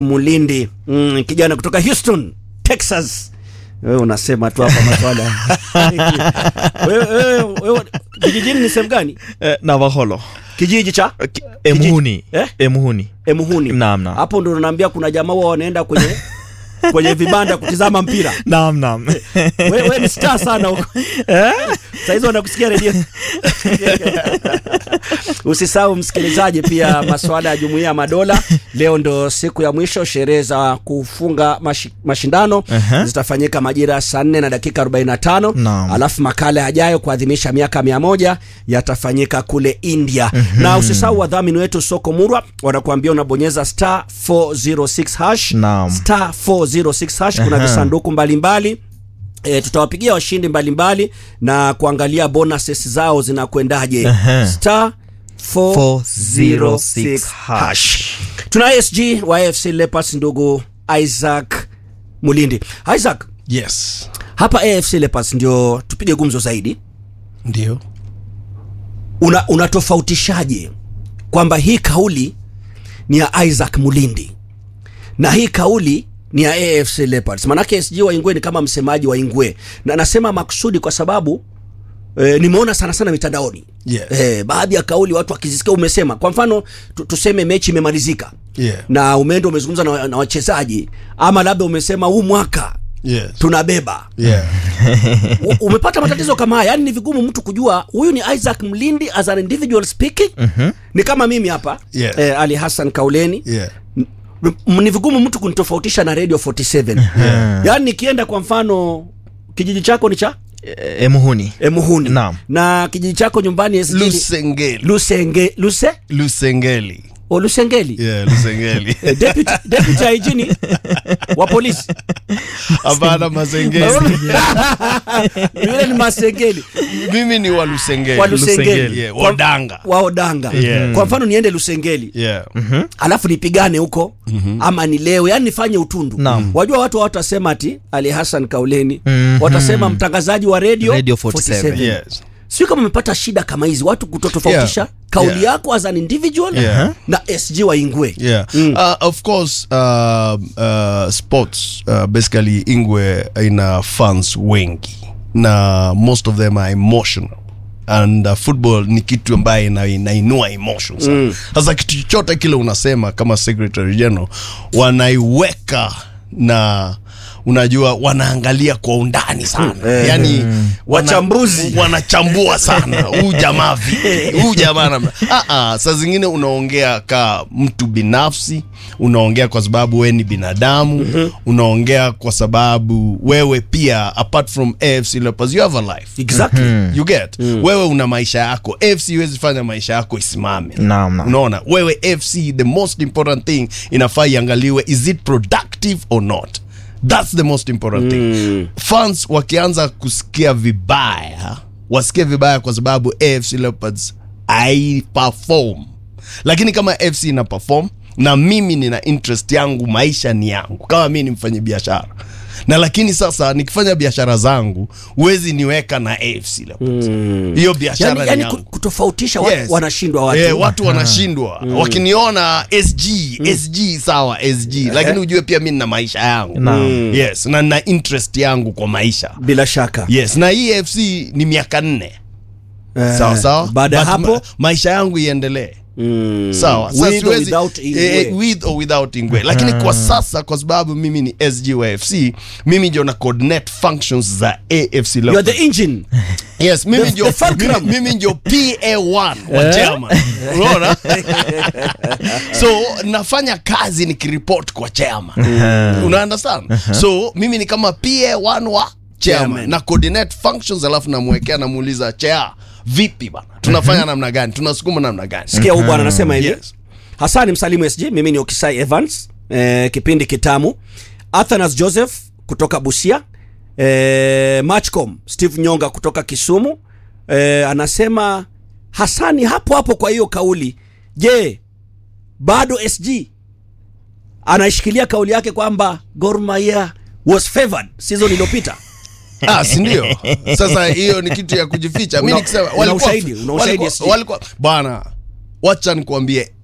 Mulindi mm, kijana kutoka Houston, Texas. Wewe unasema tu hapa maswala wewe, wewe, wewe, kijijini ni sehemu gani? Eh, Navaholo Kijiji cha Ki- Emuhuni Eh? Emuhuni Emuhuni. Naam, naam. Hapo ndo naambia kuna jamaa wao wanaenda kwenye kwenye vibanda kutizama mpira. Naam, naam. Wewe we ni star sana huko. Saa hizo wanakusikia redio. Usisahau msikilizaji, pia masuala ya jumuiya ya madola. Leo ndo siku ya mwisho, sherehe za kufunga mashi, mashindano Aha. zitafanyika majira ya saa nne na dakika 45 Naam. alafu makala yajayo kuadhimisha miaka mia moja yatafanyika kule India na usisahau wadhamini wetu soko Murwa wanakuambia unabonyeza star 406 hash Naam. star 406 hash kuna Aha. visanduku mbalimbali E, tutawapigia washindi mbalimbali na kuangalia bonuses zao zinakwendaje. Aha. Star 406 hash. Tuna SG wa AFC Leopards ndugu Isaac Mulindi. Isaac, Yes, hapa AFC Leopards ndio tupige gumzo zaidi. ndio. Una unatofautishaje kwamba hii kauli ni ya Isaac Mulindi na hii kauli ni ya AFC Leopards? Manake SG wa Ingwe ni kama msemaji wa Ingwe, na nasema makusudi kwa sababu E, nimeona sana sana mitandaoni Yes. e, baadhi ya kauli watu wakizisikia. Umesema kwa mfano tu, tuseme mechi imemalizika Yeah. na umeenda umezungumza na, na wachezaji ama labda umesema huu mwaka Yes. tunabeba Yeah. U- umepata matatizo kama haya yani ni vigumu mtu kujua huyu ni Isaac Mlindi as an individual speaking ni kama mimi hapa Yes. eh, Ali Hassan Kauleni Yeah. M- ni vigumu mtu kunitofautisha na Radio 47 yaani nikienda kwa mfano kijiji chako ni cha Eh, Emuhuni Emuhuni Naam. na kijiji chako nyumbani SG ni- Lusengeli. Lusenge Luse Lusengeli. o Lusengeli Yeah, Lusengeli. Eh, deputy deputy hygiene wa polisi Hapana Masengeli. yule ni Masengeli Mimi ni wa Lusengeli. wa Lusengeli Yeah, Kwa- Wadanga. wa Odanga Yeah. kwa mfano niende Lusengeli Yeah. alafu nipigane huko ama ni leo yani nifanye utundu Naam. wajua watu watasema ati Ali Hassan Kauleni Mhm. watasema mtangazaji wa radio, Radio 47. Yes. sio kama umepata shida kama hizi watu kutotofautisha Yeah. kauli Yeah. yako as an individual Yeah. na SG wa Ingwe Yeah. Uh, of course, uh, uh, sports uh, basically Ingwe ina fans wengi na most of them are emotional and uh, football ni kitu ambaye ina- inainua emotions sasa kitu chochote kile unasema kama secretary general wanaiweka na unajua wanaangalia kwa undani sana yani wana- Wachambuzi. wanachambua sana huu jamaa vipi huu jamaa namna ah, ah, saa zingine unaongea ka mtu binafsi unaongea kwa sababu wewe ni binadamu unaongea kwa sababu wewe pia apart from AFC Leopards you have a life exactly you get wewe una maisha yako AFC huwezi fanya maisha yako isimame Naam, naam. unaona wewe AFC the most important thing inafaa iangaliwe is it productive or not that's the most important thing fans wakianza kusikia vibaya wasikie vibaya kwa sababu AFC Leopards haiperform lakini kama AFC ina perform na mimi nina interest yangu maisha ni yangu kama mimi ni mfanya biashara na lakini sasa nikifanya biashara zangu huwezi niweka na AFC Leopards hiyo biashara yani, ni yani yangu ku- kutofautisha watu Yes. wanashindwa watu Eh, watu wanashindwa wakiniona SG SG sawa SG lakini ujue pia mi nina maisha yangu Naam. yes na nina interest yangu kwa maisha bila shaka yes na hii FC ni miaka nne Eh, sawa sawa baada ya But hapo ma, maisha yangu iendelee mm, sawa Sasa with or siwezi- without Ingwe. eh, with or without Ingwe lakini kwa sasa kwa sababu mimi ni SG wa FC mimi ndio na coordinate functions za AFC you are Leopards the engine Yes, mimi The- ndio the fulcrum. mimi, mimi ndio PA1 wa chairman. Unaona? so nafanya kazi nikiripoti kwa chairman. Una understand? So mimi ni kama PA1 wa Chairman. chairman na coordinate functions alafu namwekea namuuliza chair vipi bana? Tunafanya namna gani? Tunasukuma namna gani? sikia huu bwana anasema hivi Yes. hasani msalimu sg mimi ni okisai evans eh, kipindi kitamu athanas joseph kutoka busia eh, matchcom steve nyonga kutoka kisumu eh, anasema hasani hapo hapo kwa hiyo kauli je bado sg anaishikilia kauli yake kwamba Gor Mahia was favored season iliyopita Ah, si ndio? Sasa hiyo ni kitu ya kujificha. Mimi Una- nikisema una walikuwa ushahidi, una ushahidi walikuwa- SG. walikuwa bwana, wacha nikuambie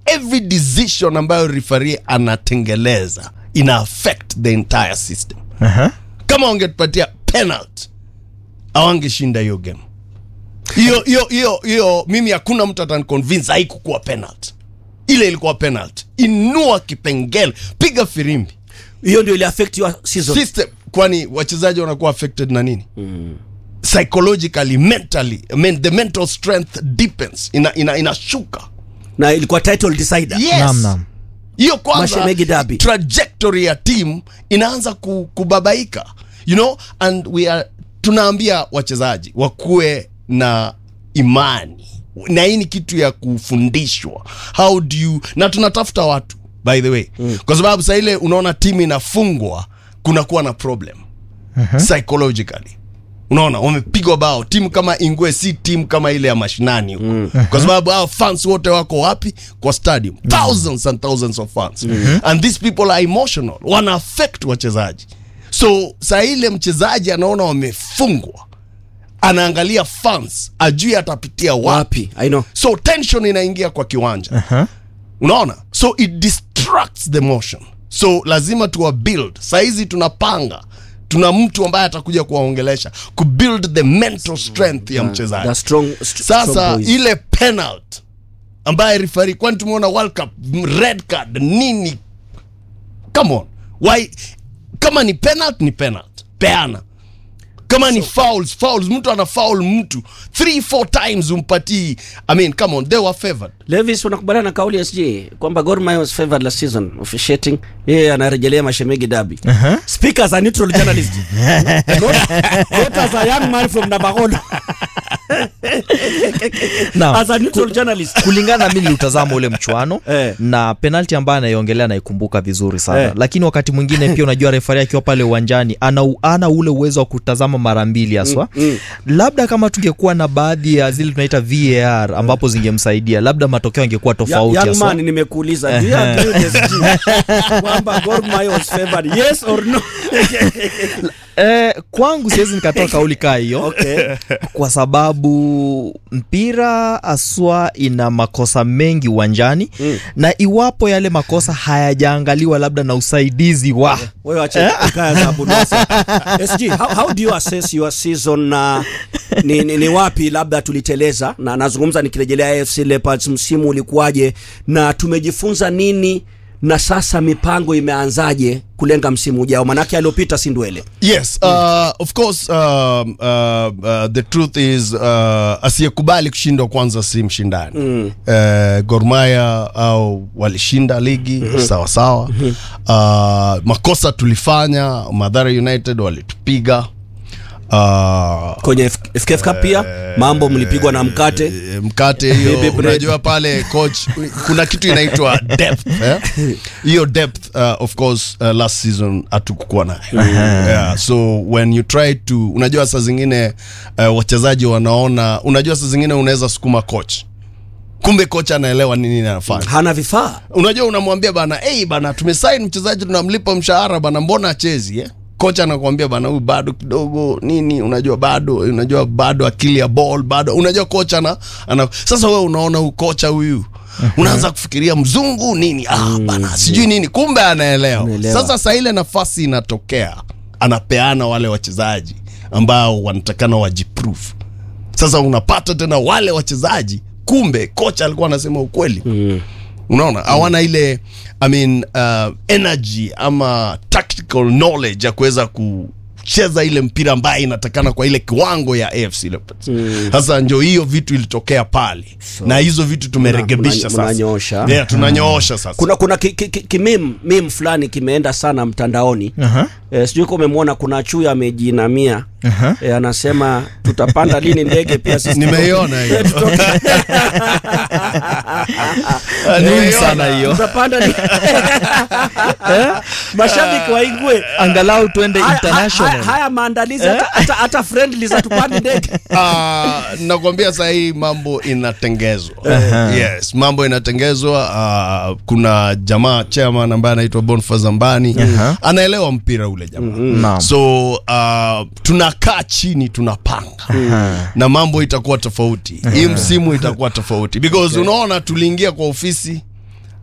every decision ambayo referee anatengeleza ina affect the entire system Aha. kama wangetupatia penalty awangeshinda hiyo game hiyo hiyo hiyo hiyo mimi hakuna mtu ataniconvince haikukuwa penalty ile ilikuwa penalty inua kipengele piga firimbi hiyo ndio ili affect your season system kwani wachezaji wanakuwa affected na nini psychologically mentally I mean, the mental strength deepens ina, ina, inashuka na ilikuwa title decider yes Naam, naam. hiyo kwanza Mashemegi derby. trajectory ya team inaanza ku, kubabaika you know and we are tunaambia wachezaji wakuwe na imani na hii ni kitu ya kufundishwa how do you na tunatafuta watu by the way mm. kwa sababu saa ile unaona timu inafungwa kunakuwa na problem psychologically unaona wamepigwa bao timu kama ingwe si timu kama ile ya mashinani huko mm. kwa sababu hao fans wote wako wapi kwa stadium thousands and thousands of fans mm-hmm. and these people are emotional wana affect wachezaji so saa ile mchezaji anaona wamefungwa anaangalia fans ajui atapitia wapi wapi i know so tension inaingia kwa kiwanja Aha. unaona so it distracts the motion so lazima tuwa build sahizi tunapanga tuna mtu ambaye atakuja kuwaongelesha kubuild the mental strength ya the mchezaji strong, st- strong sasa boys. ile penalt ambaye rifari kwani tumeona world cup m- red card nini come on why kama ni penalt ni penalt peana kama ni fouls fouls mtu ana foul mtu three four times umpatii i mean come on they were favored Levis unakubaliana na kauli ya SJ kwamba Gor Mahia was favored last season officiating yeye anarejelea mashemegi dabi Aha. speak as a neutral journalist not, not as a young man from Navagono Naam. as a neutral journalist kulingana na mi niliutazama ule mchuano Eh. na penalti ambayo anaiongelea naikumbuka vizuri sana Eh. lakini wakati mwingine pia unajua refari akiwa pale uwanjani ana, ana ule uwezo wa kutazama mara mbili haswa mm. labda kama tungekuwa na baadhi ya zile tunaita var ambapo zingemsaidia labda matokeo angekuwa Ya- tofauti young haswa. man nimekuuliza do you agree with SG kwamba Gor Mahia was favored yes or no Eh, kwangu siwezi nikatoa kauli kaa hiyo okay kwa sababu mpira aswa ina makosa mengi uwanjani Mm. na iwapo yale makosa hayajaangaliwa labda na usaidizi wa wewe acha kaya za Abunwasa. SG how, how do you assess your season na ni, ni, ni wapi labda tuliteleza na nazungumza nikirejelea AFC Leopards msimu ulikuwaje na tumejifunza nini na sasa mipango imeanzaje kulenga msimu ujao manake aliopita si ndwele yes uh, of course um, uh, uh, the truth is uh, asiyekubali kushindwa kwanza si mshindani mm. uh, gormaya au walishinda ligi mm-hmm. sawa sawa mm-hmm. uh, makosa tulifanya madhara united walitupiga uh, kwenye F- FKF Cup pia mambo mlipigwa na mkate Eh, mkate hiyo Baby bread. unajua pale coach kuna kitu inaitwa depth eh? hiyo depth uh, of course uh, last season hatukukuwa nayo yeah, so when you try to unajua saa zingine uh, wachezaji wanaona unajua saa zingine unaweza sukuma coach kumbe coach anaelewa nini anafanya hana vifaa unajua unamwambia bana hey, bana tumesaini mchezaji tunamlipa mshahara bana mbona achezi eh? kocha anakuambia bana huyu bado kidogo nini unajua bado unajua bado akili ya ball bado unajua kocha ana, ana sasa wewe unaona huyu kocha huyu unaanza kufikiria mzungu nini ah, bana sijui nini kumbe anaelewa Anaelewa. sasa saa ile nafasi inatokea anapeana wale wachezaji ambao wanatakana wajiprove sasa unapata tena wale wachezaji kumbe kocha alikuwa anasema ukweli mm. unaona hawana ile I mean, uh, energy ama tactical knowledge ya kuweza kucheza ile mpira ambaye inatakana kwa ile kiwango ya AFC Leopards sasa ndio hiyo vitu ilitokea pale na hizo vitu tumerekebisha mna- sasa mnanyoosha. yeah, tunanyoosha sasa kuna kuna kimim ki, ki, kimeme- meme fulani kimeenda sana mtandaoni Aha. e, sijui kama umemwona kuna chui amejinamia Aha. e, anasema tutapanda lini ndege pia sisi nimeiona hiyo Muhimu sana hiyo tutapanda ni... mashabiki waingwe angalau tuende haya, international haya, haya maandalizi hata, hata, hata friendly za tupande ndege Ah, nakwambia saa hii mambo inatengezwa yes mambo inatengezwa ah, kuna jamaa chairman ambaye anaitwa Boniface Zambani Aha. anaelewa mpira ule jamaa Naam. so uh, tunakaa chini tunapanga na mambo itakuwa tofauti hii msimu itakuwa tofauti because unaona tuliingia kwa ofisi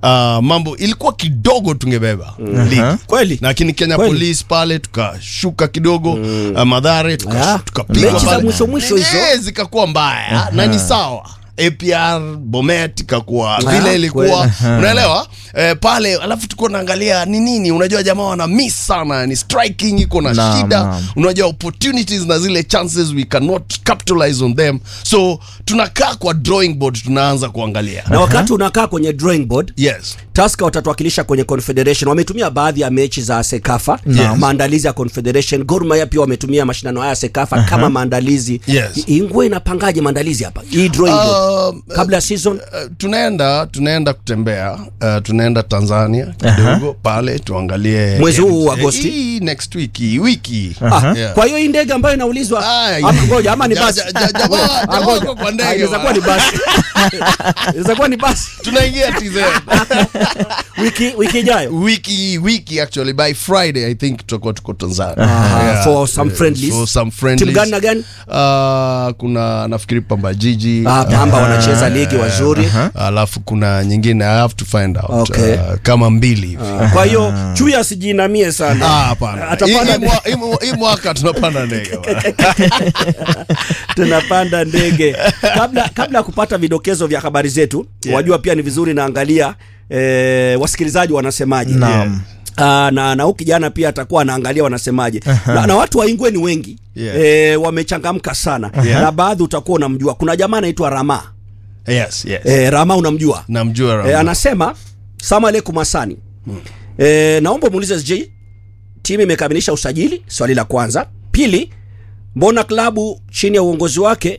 uh, mambo ilikuwa kidogo tungebeba ligi kweli lakini Kenya Kweli. Police pale tukashuka kidogo uh, Madhare tuka- Ah, tukapigwa mechi za pale. mwisho mwisho hizo. Eh, zikakuwa mbaya na ni sawa APR Bomet ikakuwa Ah, vile ilikuwa kweli. unaelewa eh, pale alafu tuko naangalia ni nini unajua jamaa wana miss sana ni striking iko na Naam, shida naam. unajua opportunities na zile chances we cannot capitalize on them so tunakaa kwa drawing board tunaanza kuangalia na wakati unakaa kwenye drawing board yes Tusker watatuwakilisha kwenye Confederation. Wametumia baadhi ya mechi za Sekafa Yes. maandalizi ya Confederation. Gor Mahia pia wametumia mashindano haya ya Sekafa kama maandalizi. Yes. I- Ingwe inapangaje maandalizi hapa hii drawing board Um, kabla ya season? Uh, tunaenda tunaenda kutembea uh, tunaenda Tanzania kidogo pale tuangalie Mwezi huu games. Agosti? Eh, hii next week hii wiki Ah, Yeah. Kwa hiyo hii ndege ambayo inaulizwa Ah, ama ngoja ama ni ja- basi. ja- ja- jamaa- Ngoja, ah, jamaa ngoja. wako kwa ndege Ah, Inaweza kuwa ni bwana. basi. Inaweza kuwa ni basi. tunaingia TZ Wiki wiki ijayo. wiki wiki actually by Friday I think tutakuwa tuko Tanzania Ah, for some friendlies. for some Timu friendlies gani na gani? Uh, kuna nafikiri Pamba Jiji Ah, Pamba wanacheza ligi wazuri. alafu kuna nyingine I have to find out Okay. uh, kama mbili hivi Kwa hiyo chui asijinamie sana. Ah, hapana. Atapanda Hii- hii mwa- hii mwa- hii mwaka tunapanda ndege bwana. tunapanda ndege kabla kabla ya kupata vidokezo vya habari zetu Yeah. wajua pia ni vizuri naangalia eh, wasikilizaji wanasemaje Naam. Ah, na na huyu kijana pia atakuwa anaangalia wanasemaje na, na watu wa Ingwe ni wengi Yeah. eh, wamechangamka sana Yeah. na baadhi utakuwa unamjua kuna jamaa anaitwa Rama yes, yes. eh, Rama unamjua namjua Rama. eh, anasema salamu alaikum Hasani eh, naomba muulize SJ timu imekamilisha usajili swali la kwanza pili mbona klabu chini ya uongozi wake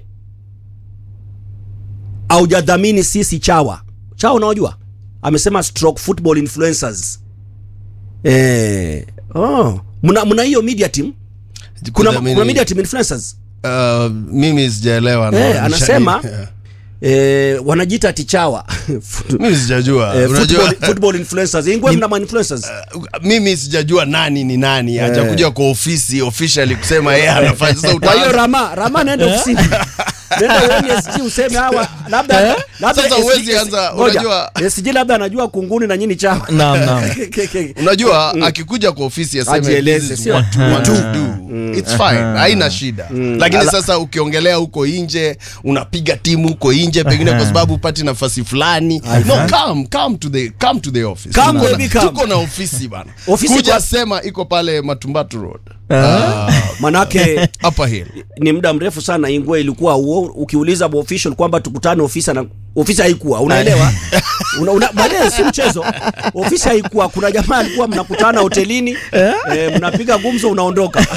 haujadhamini sisi chawa chawa unaojua amesema stroke football influencers eh, oh. mna mna hiyo media team kuna, Kudhamini- kuna media team influencers Uh, mimi sijaelewa na- Eh, anasema- Yeah. eh, wanajiita tichawa mimi sijajua eh, unajua football, football influencers ingwe mna ma influencers uh, mimi sijajua nani ni nani hajakuja kwa ofisi officially kusema yeye anafanya sasa kwa hiyo utaanza rama rama nenda ofisini nenda uone SG useme hawa labda labda Sasa SG huwezi anza, ngoja, unajua- SG labda anajua kunguni na nyinyi chawa Naam, naam. unajua akikuja kwa ofisi aseme Ajieleze, this is sio? what we want to do it's fine haina shida lakini sasa ukiongelea huko nje unapiga timu huko nje pengine kwa sababu upati nafasi fulani no come come to the come to the office Come, Tuko na- baby, come. tuko na ofisi bana Ofisi kuja kwa- sema iko pale Matumbatu Road Ah, manake upper hill ni muda mrefu sana ingwe ilikuwa uo, ukiuliza official kwamba tukutane ofisi na ofisi haikuwa unaelewa una, una, baadaye si mchezo ofisi haikuwa kuna jamaa alikuwa mnakutana hotelini eh, mnapiga gumzo unaondoka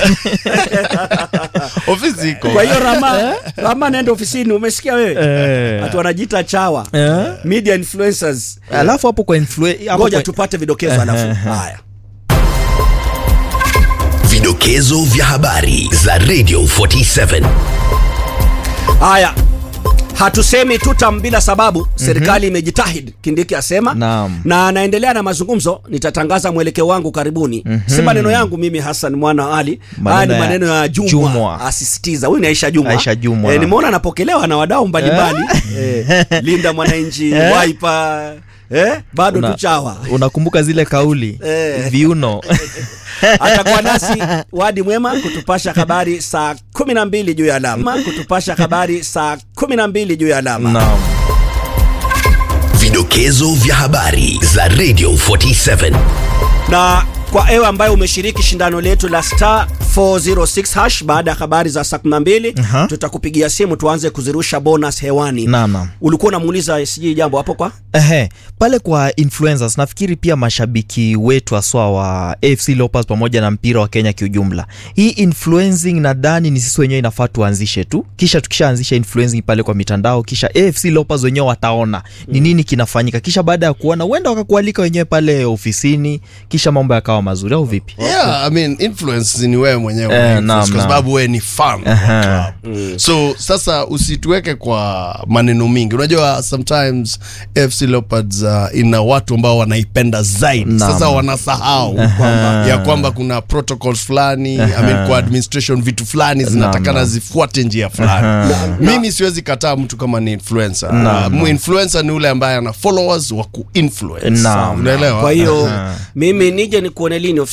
ofisi iko kwa hiyo rama rama naenda ofisini umesikia wewe Eh. hatu wanajiita chawa Eh. media influencers alafu hapo kwa influ- hapo ngoja kwa- tupate vidokezo alafu haya Vidokezo vya habari za Radio 47. haya hatusemi tutam bila sababu serikali imejitahidi kindiki asema Naam. na anaendelea na mazungumzo nitatangaza mwelekeo wangu karibuni si maneno yangu mimi hasan mwana wa ali haya ni Maneno ya maneno ya jumwa, Jumwa. asisitiza huyu ni aisha jumwa, Aisha Jumwa. Eh, nimeona anapokelewa na wadau mbalimbali eh, linda mwananchi waipa eh, bado Una- tuchawa unakumbuka zile kauli Eh. viuno atakuwa nasi wadi mwema kutupasha habari saa kumi na mbili juu ya alama kutupasha habari saa kumi na mbili juu ya alama naam Vidokezo vya habari za Radio 47. na kwa ewe ambaye umeshiriki shindano letu la star 406 hash baada ya habari za saa 12 Aha. tutakupigia simu tuanze kuzirusha bonus hewani Naam, naam. ulikuwa unamuuliza sijui jambo hapo kwa Ehe, pale kwa influencers nafikiri pia mashabiki wetu haswa wa AFC Leopards pamoja na mpira wa Kenya kiujumla, hii influencing nadhani ni sisi wenyewe inafaa tuanzishe tu, kisha tukishaanzisha influencing pale kwa mitandao, kisha AFC Leopards wenyewe wataona ni nini kinafanyika, kisha baada ya kuona huenda wakakualika wenyewe pale ofisini, kisha mambo yakawa yakawa mazuri au vipi yeah i mean influence ni wewe mwenyewe Eh, una influence naam, kwa naam. sababu wewe ni fan wa Aha. club so sasa usituweke kwa maneno mingi unajua sometimes fc leopards uh, ina watu ambao wanaipenda zaidi Naam. sasa wanasahau kwamba ya kwamba kuna protocols fulani I mean, kwa administration vitu fulani zinatakana naam. zifuate njia fulani mimi siwezi kataa mtu kama ni influencer uh, influencer ni ule ambaye ana followers wa kuinfluence Naam. unaelewa kwa hiyo mimi nije nikuone lini